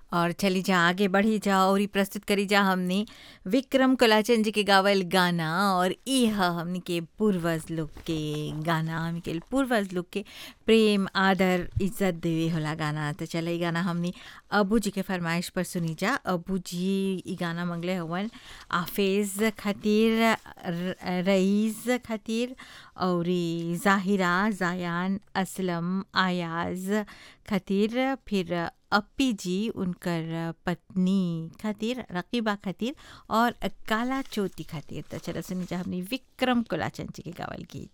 और चली जा आगे बढ़ी जा और ई प्रस्तुत करी जा हमने विक्रम कोलाचन जी के गावल गाना और ई ह हमनी के पूर्वज लोग के गाना हमनी के पूर्वज लोग के प्रेम आदर इज्जत देवे होला गाना तो चल ई गाना हमनी अबू जी के फरमाइश पर सुनी जा अबू जी ई गाना मंगले हवन आफेज खातिर र- रईस खातिर और ई जाहिरा जायान असलम आयाज खातिर फिर अप्पी जी उनकर पत्नी खातिर रकीबा खातिर और काला चोटी खातिर तो चलो सुनी जा हमनी विक्रम कोलाचन जी के गावल गीत